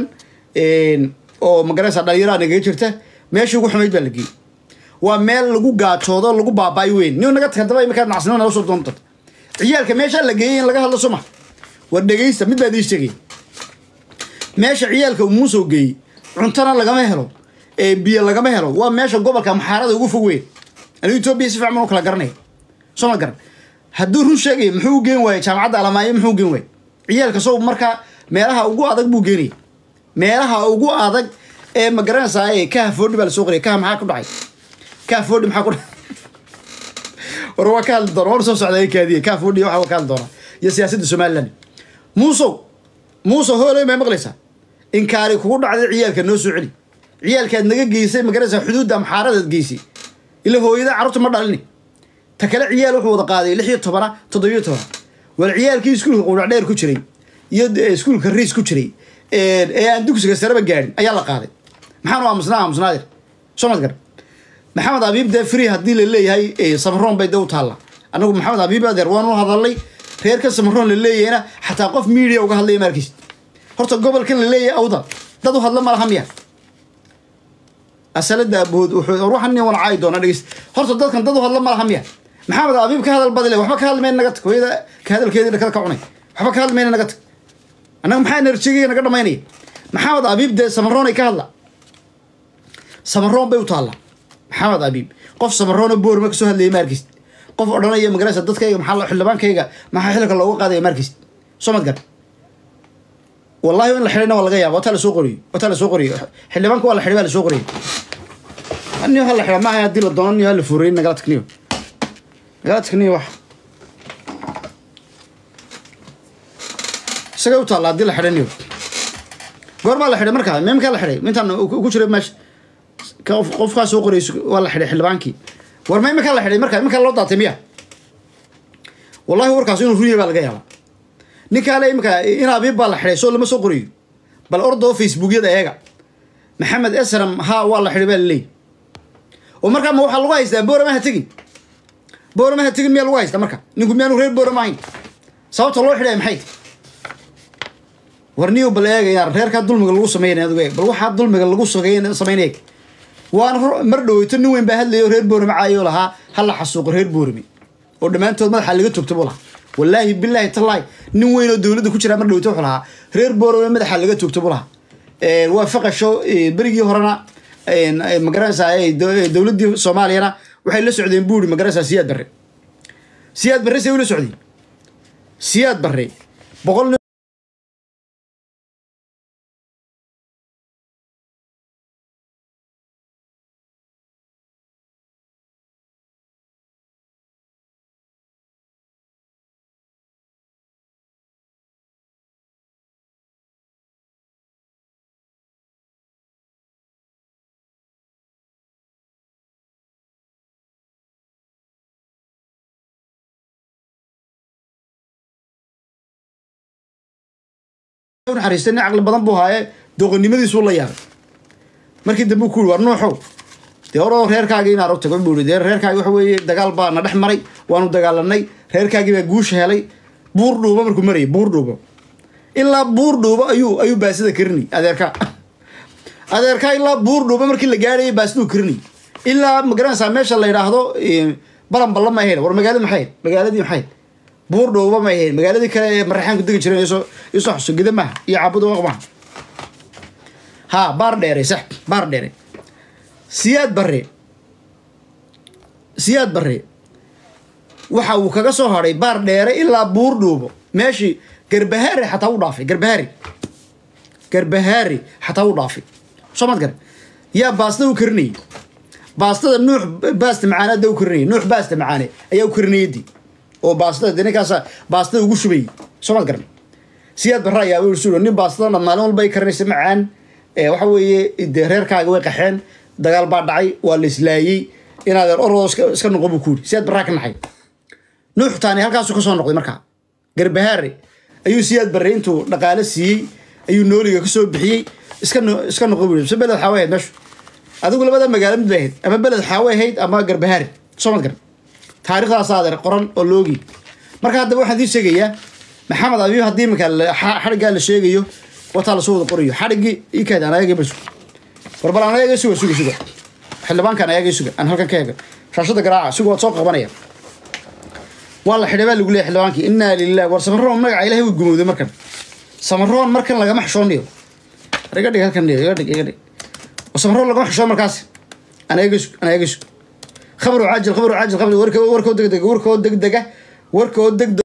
oo magaranaysa dhalinyaraha nagaga jirta meeshii ugu xumayd baa la geeyey waa meel lagu gaajoodo lagu baaba'ay weyn nin naga tag daba iminkaa nacsinimo nala soo doonta ciyaalka meeshaa la geeyey in laga hadlo suma war dhegeysta mid baad ii sheegay meesha ciyaalka muusoo geeyey cuntana lagama helo biyo lagama helo waa meesha gobolka maxaarada ugu fog weyn anigu etoobiya si fiican u kala garanaya soo ma garan hadduu run sheegaya muxuu geen waayey jaamacadda alamaayo muxuu geen waayey ciyaalka sow markaa meelaha ugu adag buu geenaya meelaha ugu adag ee ma garanaysaa kaha foodhi baa lasoo qoriya kaha maxaa ku dhacay kaha foodhi maxaa ku dhacay war waa ka hadli doona war soo socda kaadiya kaha foodhi waxa waa ka hadli doona iyo siyaasadda somaliland muusow muusow hooley may maqlaysaa inkaari kugu dhacday ciyaalka noo soo celi ciyaalkaad naga geysay ma garanaysaa xuduudda maxaaradaad geysay ila hooyada carruurta ma dhalini ta kale ciyaal wuxuu wada qaaday lix iyo tobana toddobiyo tobana war ciyaalkii iskuulka qudhacdheer ku jiray iyo iskuulka riis ku jiray ee aan dugsiga sareba gaadhin ayaa la qaaday maxaanu aamusnaa aamusnaadir soo mad gar maxamed abiib dee free haddii la leeyahay samaroon bay dee u taalla anagu maxamed abiib adeer waan u hadalnay reerka samaroon la leeyahayna xataa qof media uga hadlaya maarkiis horta gobolkan la leeyahay awda dad u hadla ma laha miya asalada abood wuxuu ruuxan nin wan caayi doona dhegeyst horta dadkan dad u hadla ma laha miya maxamed abiib ka hadal badile waxba ka hadli mayna naga tag hooyada ka hadalkeedii dhakada ka cunay waxba ka hadli mayna naga tag annaga maxaa enerjigaya naga dhamaynaya maxamed abiib dee samaroon ay ka hadla samaroon bay u taallaa maxamed abiib qof samaroona boorma kasoo hadlayay maarkiis qof odhanaya magaraysa dadkayga maxaa xildhibaankayga maxaa xilka looga qaadaya maarkiis soo mad gar wallahi in la xidhayna waa laga yaaba wataa lasoo qoriyo wataa lasoo qoriyo xildhibaanka waa la xidhay baa lasoo qoriyo niyo ha la xidha maaha haddii la doono niyo ha la fuureyey nagala tagniyo nagala tagniyo wax isagay u taalla haddii la xidhay niyo goormaa la xidhay markaa meemkaa la xidhay mintaan ugu jiray meesha qof qofkaa soo qorayso waa la xidhay xildhibaankii war ma iminkaa la xidhay markaa iminkaa loo daatay miya wallahi warkaas inuu run yahay baa laga yaabaa ninkaale iminka in abiib baa la xidhay soo lama soo qorayo bal ordoo facebookyada eega maxamed esram ha waa la xidhay baa laleeyahy oo markaa ma waxaa lagu haystaa boorama ha tegin boorama ha tegin miyaa lagu haystaa marka ninku miyaanu reer boorama ahayn sababta loo xidhaya maxay tahy war niyo bal eegayaan reerkaa dulmiga lagu sameynaya adigu eeg bal waxaa dulmiga lagu sameynaya eeg waan mar dhaweyto nin weyn baa hadlayo reer boorame caayo lahaa ha la xasuuqo reer boorame oo dhammaantood madaxa laga togto buu lahaa wallaahi bilaahi tallaahi nin weyn oo dowladda ku jira mar dhaweyto wuxuu lahaa reer boorame madaxa laga togto buu lahaa waa faqasho berigii horena magaranaysaa dowladdii soomaaliyana waxay la socdeen buuri magaranaysaa siyaad barre siyaad barre say ula socdeen siyaad barre boqol naxariistay nin caqli badan buu haaye dooqonnimadiisuu la yaabay markii dambe ku yiri war nuuxow dee oroo reerkaagii inaan tago buu yiri dee reerkaagi waxa weeye dagaal baa na dhex maray waanu dagaalanay reerkaagii baa guusha helay buur dhuubo markuu marayay buur dhuubo ilaa buur dhuubo ayuu ayuu baasida karinay adeerka adeerka ilaa buur dhuubo markii la gaadhayay baasiduu karinay ilaa magaranaysaa meesha la yidhaahdo balan balla ma ahayn war magaaladi maxay magaaladii maxay buur dhowba ma ahayn magaaladii kale ee maraxaanku degi jireen isoo isoo xuso gida maha iyo caabud waq maha ha baar dheere sax baar dheere siyaad barre siyaad barre waxa uu kaga soo hadhay baar dheere ilaa buur dhuubo meeshii garbahaari xataa u dhaafay garbahaari garbahaari xataa u dhaafay soo maad gar yaa baastada u karinayay baastada nuux baasta macaane hadda u karinayay nuux baasta macaane ayaa u karinayadii oo baastada de ninkaasa baastada ugu shubayay soo maad garan siyaad barre ayaa su nin baastada maalin walba ay karinaysa macaan waxa weeye dee reerkaaga way qaxeen dagaal baa dhacay waa la islaayey inaadeer oroo iska noqo buu ku yiri siyaad barraa ka naxay nuux taani halkaasuu kasoo noqday markaa garbahaare ayuu siyaad barre intuu dhaqaale siiyey ayuu nooliga kasoo bixiyey iska iska noqo buu se beled xaawe ahayd meeshu adigu labada magaalo mid bay ahayd ama beled xaawe ahayd ama garbahaare soo mad garan taarikhdaas adeer qoran oo loogi marka haddaba waxaan idiin sheegayaa maxamed abiib haddii iminka xadhiggaa la sheegayo wataa lasoo wada qorayo xadhiggii ikaad aan ayaga basu warbal aan ayaga suga suga suga xildhibaankan ayaga suga aan halkan ka hega shaashada garaaca suga waad soo qabanaya waa la xidhay baa lagu leeyahy xildhibaankii innaa lilah war samaroon magaca ilahay way gumowday markan samaroon markan lagama xishoonayo iga dhig halkan iga dhig iga dhig samaroon lagama xishoo markaas aan ayaga sug aan ayaga sug khabru caajil khabru caajil khabru warka warkoo degdega warkoo degdega warkoo degdeg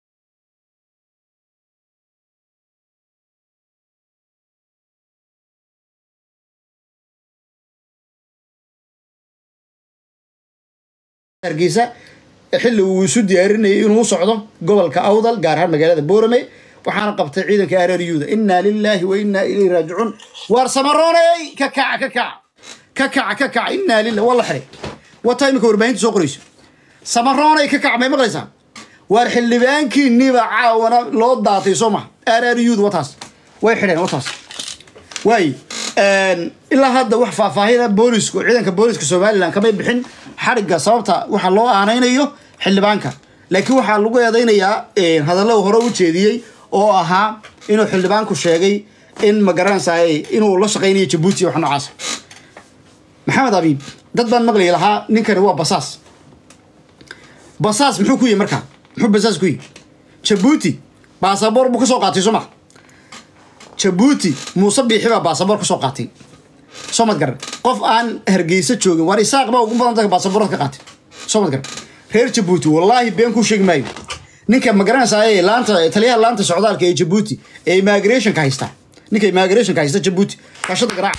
hargeysa xilli uu isu diyaarinayay inuu u socdo gobolka awdal gaar ahaan magaalada boorame waxaana qabtay ciidanka areeryuuda innaa lilaahi wa innaa ilayhi raajicuun waar samarooney ka kaca ka kaca ka kaca ka kaca innaa lilah waa la xiray wataa iminka warbaahinta soo qorayso samaroonay ka kaca may maqlaysaa waar xildhibaankiiniba caawana loo daatay soo maha areeryuud wataas way xidheen wataas waay ilaa hadda wax faahfaahina booliska ciidanka booliska somalilan kamay bixin xadhigga sababta waxa loo aanaynayo xildhibaanka laakiin waxaa lagu eedeynayaa hadallo hore u jeediyey oo ahaa inuu xildhibaanku sheegay in magaranaysaay inuu la shaqaynayo jabuuti wax noocaas maxamed abiib dad baan maqli lahaa ninkani waa basaas basaas muxuu ku yihi markaa muxuu basaas ku yihi jabuuti baasaboor buu kasoo qaatay soo ma jabuuti muuse biixi baa baasaboor kasoo qaatay soo mad garan qof aan hargeysa joogin waar isaaq baa ugu badan dadka baasaboorad ka qaatay soo mad garan reer jabuuti wallaahi been kuu sheegi maayo ninka magaranaysaay laanta taliyaha laanta socdaalka ee jabuuti ee immigrationka haysta ninka immigrationka haysta jabuuti kashada garaac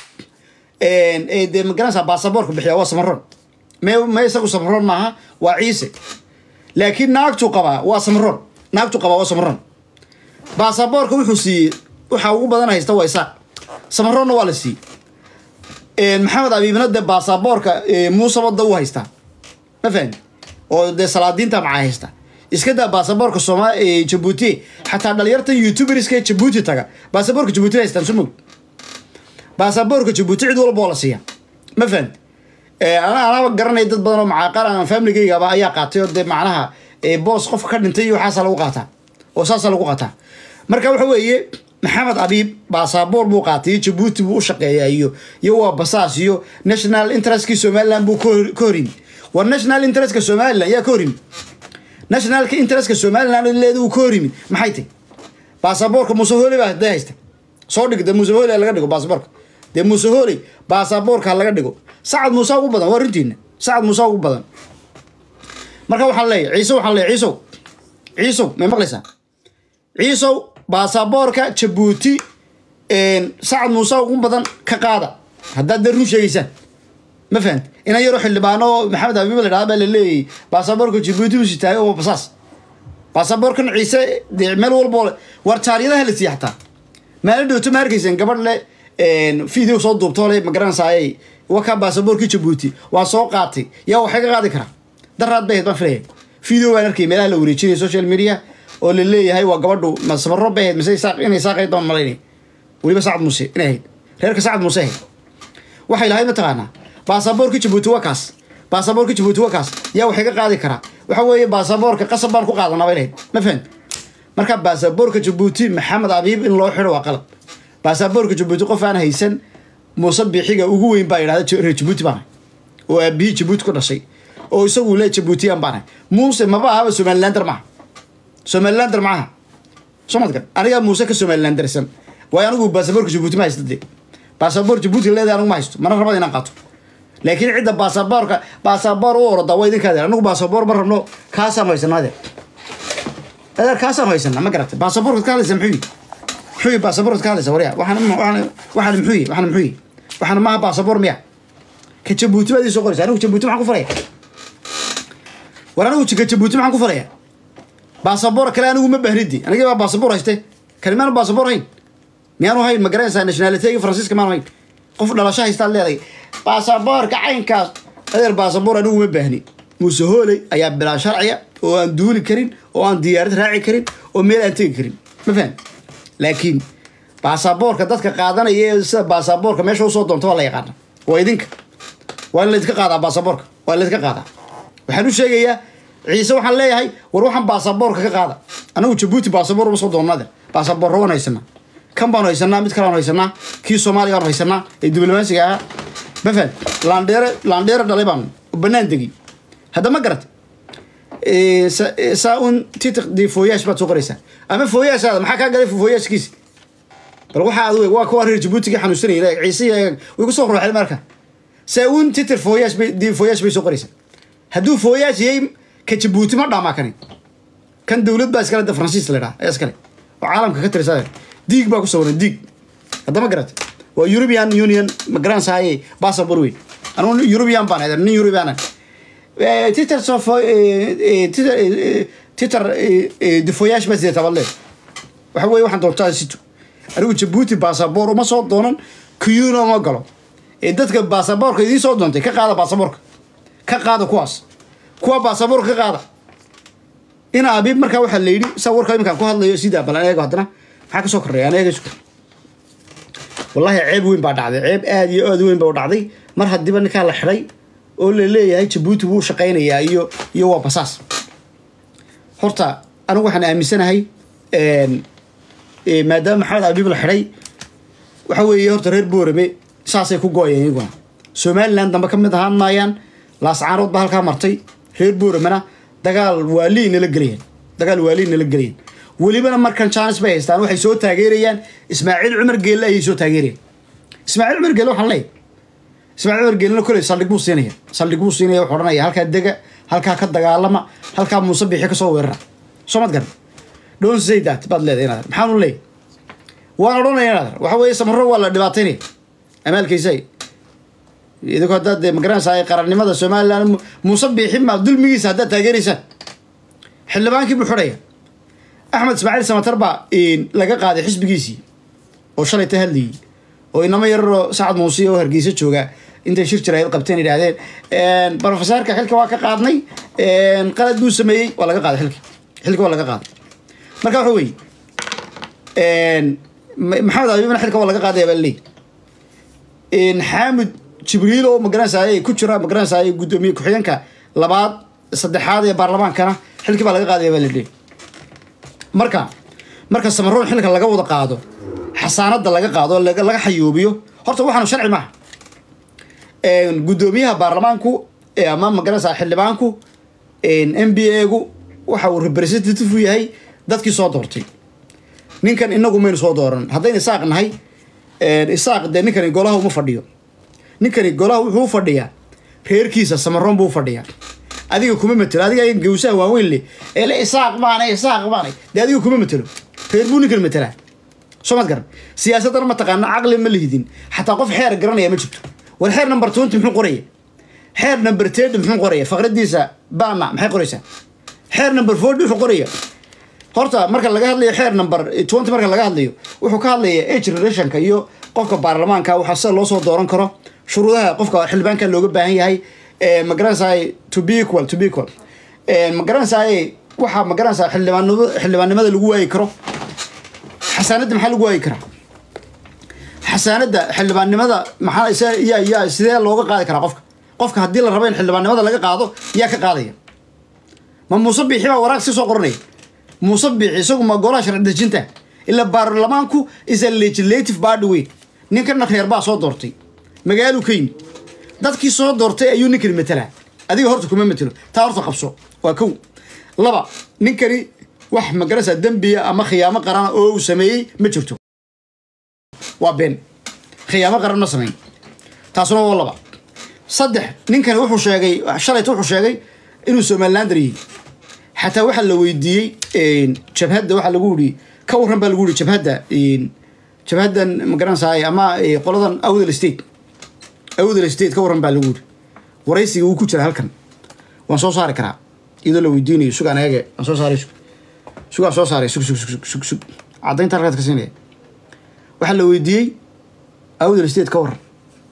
ee dee magaranaysaa baasaboorka bixiya waa samaroon me me isagu samaroon maaha waa ciise laakiin naagtu qabaa waa samaroon naagtu qabaa waa samaroon baasaboorka wuxuu siiyey waxa ugu badan haysta waa isaaq samaroonna waa la siiyey maxamed abiibna dee baasaboorka muuse wadda u haystaa ma fahmi oo dee salaadiinta macaa haysta iska daa baasaboorka sooma jabuuti xataa dhalinyartan youtuberska jabuuti taga baasaboorka jabuuti haystaan soo mog baasaboorka jabuuti cid walba oo la siiya ma fahmi ana anaba garanay dad badan oo macaaqal aan familigaygaba ayaa qaatay oo dee macnaha boos qofka ka dhintay iyo waxaasa lagu qaataa oo saasa lagu qaataa marka waxa weeye maxamed abiib baasaboor buu qaatay iyo jabuuti buu u shaqeeyaa iyo iyo waa basaas iyo national interestkii somaliland buu ka horyimi war national interestka somaliland yaa ka horyimi nationalka interestka somaliland leeda uu ka horyimi maxay tahy baasaboorka muuse hooley baa dee haysta soo dhig dee muuse hooley laga dhigo baasaboorka dee muuse hooley baasaboorka laga dhigo sacad muuse ugu badan waa runtiina sacad muuse ugu badan marka waxaan leeyahy ciise waxaan leeyahy ciisow ciisow may maqlaysaa ciisow baasaboorka jabuuti sacad muuse ugu badan ka qaada haddaad dee run sheegaysaan ma fahamti inan yaroo xildhibaano maxamed abiib la dhahda baa la leeyahy baasaboorka jabuuti u sitaay oo basaas baasaboorkan ciise dee meel walbo war jaaryadaha la siiya xataa maalin dhowto ma arkayseen gabadh le video soo duubtoo le magaranaysaayay wakaa baasaboorkii jabuuti waa soo qaatay yaa waxay ka qaadi karaa daraad bay ahayd baan filaya video baan arkay meelaha la wareejinaya social media oo la leeyahay waa gabadhu masabaro bay ahayd mise inay saaqayd baan malaynay weliba sacad muuse inay ahayd reerka sacad muuse ahayd waxay lahayd mataqaanaa baasaboorka jabuuti waa kaas baasaboorka jabuuti waa kaas yaa waxay ka qaadi karaa waxa weeye baasaboorka qasab baan ku qaadanaa bay lahayd ma fahan marka baasaboorka jabuuti maxamed abiib in loo xidho waa qalab baasaboorka jabuuti qof aan haysan muuse biixiga ugu weyn baa yidhahda reer jabuuti baan oo aabihii jabuuti ku dhashay oo isagu le jabuutiyan baan muuse maba ahaba somalilander maaha somalilander maaha somadkan anigaa muuse ka somalilandersan waayo anigu baasaboorka jabuuti ma haysta dee baasaboor jabuuti leedahay anigu ma haysto mana rabada inaan qaato laakiin cidda baasaboorka baasaboor u orada waa idinkaa deer anigu baasaboor ma rabno kaasaan haysanaa deer adeer kaasaan haysanaa ma garata baasaboorkaad ka hadlaysa muxuu yihi muxuu yihi baasaboorkaad ka hadlaysa waryaa waxaan waxaan waxaan muxuu yihi waxaan muxuu yihi waxaan maaha baasaboor miya ka jabuuti baad ii soo qoraysa anigu jabuuti maxaan ku faraya war anigu ka jabuuti maxaan ku faraya baasaboor kale anigu ma bahnidi anigii baa baasaboor hayste kani maanu baasaboor hayn miyaanu hayn ma garanaysaa nationalitegi faransiiska maanu hayn qof dhalasho haystaad leedahay baasaboorka caynkaas adeer baasaboor anigu ma baahni muuse hooley ayaa bilaa sharciya oo aan duuli karin oo aan diyaarad raaci karin oo meel aan tegi karin ma fahan laakiin baasaboorka dadka qaadanaya ee sida baasaboorka meesha usoo doonta waa la yaqaana waa idinka waa in laydinka qaadaa baasaboorka waa in laydinka qaadaa waxaan u sheegayaa ciise waxaan leeyahay war waxaan baasaboorka ka qaada anigu jabuuti baasaboor uma soo doonnade baasaboorro waan haysanaa kan baanu haysanaa mid kale aan haysanaa kii soomaaliga aanu haysanaa ee diblomaasiga ahaa ma fahan laandheere laandheere dhalay baanu banaan degi hadda ma garat saa un titik di fooyaash baad soo qoraysaa ama fooyaashaada maxaa kaa galay fooyaashkiisi bal waxaa ad waa kuwa reer jabuutigii xanuunsanayay ciise way ku soo ruuxeen marka saa un titir fooyaash bay di fooyaash bay soo qoraysaa hadduu fooyaash yahay ka jabuuti ma dhaamaa kani kan dowlad baa iskale da faransiis la dhaha ayaa iskale oo caalamka ka tirisa diig baa ku sawiran diig hadda ma garat waa european union ma garanaysaye bassabor weyn anugu european baan nin european titer sof titer difoyaash baa sidee taballe waxa weye waxaan doontaa sito anigu jabuuti baasaboor uma soo doonan kuyuna uma galo ee dadka baasaboorka idiin soo doontay ka qaada baasaboorka ka qaada kuwaas kuwa baasaboorka ka qaada ina abiib markaa waxaa la yidhi sa warka iminkaan ku hadlayo sidaa balan eego haddana maxaa kasoo korreeya ana eegayso wallahi ceeb weyn baa dhacday ceeb aada iyo aada weyn baa dhacday mar haddiiba ninkaa la xidhay oo la leeyahay jabuuti wuu shaqaynayaa iyo iyo waa basaas horta anigu waxaan aaminsanahay maadaama maxamed abiib la xidhay waxa weeye horta reer boorame saasay ku go-ayeen iyaguna somaliland dambe ka mid ahaan maayaan laascaarood baa halkaa martay reer booramena dagaal waaliy nala gelayeen dagaal waaliy nala gelayeen welibana markan jaanis bay haystaan waxay soo taageerayaan ismaaciil cumar geelle ayay soo taageerayaan ismaaciil cumar geelle waxaan leeyahay ismaaciil cumar geellena koley saldhig buu siinaya saldhig buu siinaya wuxuu odhanaya halkaa dega halkaa ka dagaalama halkaa muuse bixi kasoo weerara soomad garan don't say that baad leedahay inaad maxaan u leeyahay waan odhanaya inaad waxa weeye samaro waa la dhibaataynaya amaalkiisay idinku haddaad dee magaranaysaa qarannimada somaliland muuse biixin ma dulmigiisa haddaad taageeraysaan xildhibaankii buu xidhaya axmed ismaaciil samatar baa laga qaaday xisbigiisii oo shalay ta hadlayay oo inamo yararoo sacad muuse oo hargeysa jooga intay shir jirayd qabteen yidhaahdeen brofesaarka xilka waa ka qaadnay qalad buu sameeyey waa laga qaaday xilka xilka waa laga qaaday marka waxa weeye maxamed abibna xilka waa laga qaadaya baa laleey xaamid jibriil oo magaranaysaay ku jira magaranaysaay guddoomiye ku-xigeenka labaad saddexaad ee baarlamaankana xilkii baa laga qaadaya baa laleey marka marka samaroon xilka laga wada qaado xasaanada laga qaado laga xayuubiyo horta waxaanu sharci maaha guddoomiyaha baarlamaanku ama magaranaysaa xildhibaanku m b a gu waxa uu representative u yahay dadkii soo doortay ninkan inagu maynu soo dooran haddaynu isaaq nahay isaaq dee ninkani golaha uma fadhiyo ninkani golaha wuxuu u fadhiyaa reerkiisa samaroon buu u fadhiyaa adiga kuma matelo adiga gawsaha waaweyn leh ee le isaaq maanay isaaq maanay dee adiga kuma matelo reer buu ninkan matelaa soo maad garan siyaasadana mataqaana caqli ma lihidin xataa qof xeer garanaya ma jirto war xeer number twenty muxuu qoraya xeer number thirty muxuu qoraya faqradiisa bama maxay qoraysaa xeer number forty wuxuu qoraya horta marka laga hadlayo xeer number twenty marka laga hadlayo wuxuu ka hadlaya age relationka iyo qofka baarlamaanka waxaa sida loo soo dooran karo shuruudaha qofka xildhibaanka looga baahan yahay magaranaysaay to be equal to be equal magaranaysaay waxaa magaranaysaa xildhibaanimada xildhibaannimada lagu waayi karo xasaanadda maxaa lagu waayi karaa xasaanadda xildhibaannimada maxaa yaa yaa sidee looga qaadi karaa qofka qofka haddii la rabo in xildhibaannimada laga qaado yaa ka qaadaya ma muuse biixi baa waraaq si soo qoranaya muuse biixi isagu ma golaha sharci dejinta ilaa baarlamaanku is a legislative body wey ninkana reer baa soo doortay magaaluu ka yimi dadkii soo doortay ayuu ninkani matelaa adiga horta kuma matelo taa horta qabso waa kow laba ninkani wax magarasa dembiya ama khiyaamo qarana oo uu sameeyey ma jirto waa been khiyaamo qaran ma samayn taasuna waa laba saddex ninkani wuxuu sheegay shalayta wuxuu sheegay inuu somalilander yihi xataa waxaa la weydiiyey jabhadda waxaa lagu yidhi ka warran baa lagu yidhi jabhadda jabhaddan magaranaysaay ama qoladan awdal state awdal state ka warran baa lagu yidhi waraysiga wuu ku jira halkan waan soo saari karaa iyadoo la weydiinayo sugaan eege waan soo saaray sug sugaan soo saaray sug sug sug sug sug caddaynta halkaad ka siinaya waxaa la weydiiyey awdal state ka warran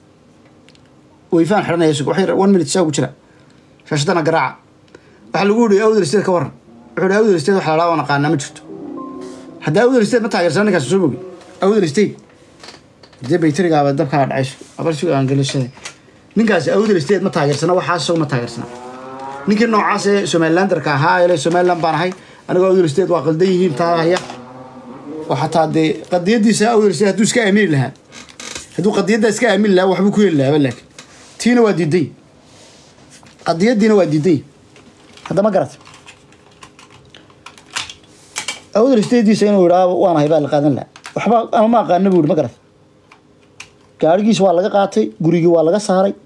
wayfaan xidhanaya sug waxay one minute saa ugu jira shaashadana garaaca waxaa lagu yihi awdal state ka warran wuxuu hi awdal state waxa la dhaa waan aqaanaa ma jirto hadda awdal state ma taageersana ninkaas soo mogi awdal state dee baytarigaaba dabkaa dhacayso abar sugaan gelishada ninkaasi awdal state ma taageersana waxaas isagu ma taageersana ninkii noocaas ee somalilanderka ahaa ele somaliland baan ahay anigoo awdal state waa qaldan yihiin taa haya oo xataa dee qadiyadiisa awdal state hadduu iska aamini lahaa hadduu qadiyaddaa iska aamini lahaa waxbuu ku heli lahaaba laakiin tiina waa diiday qadiyadiina waa diiday hadda ma garat awdal stadiisa inuu yidhaa waan ahay baa la qaadan lahaa waxba ama ma aqaana buu yihi ma garat gaarigiis waa laga qaatay gurigii waa laga saaray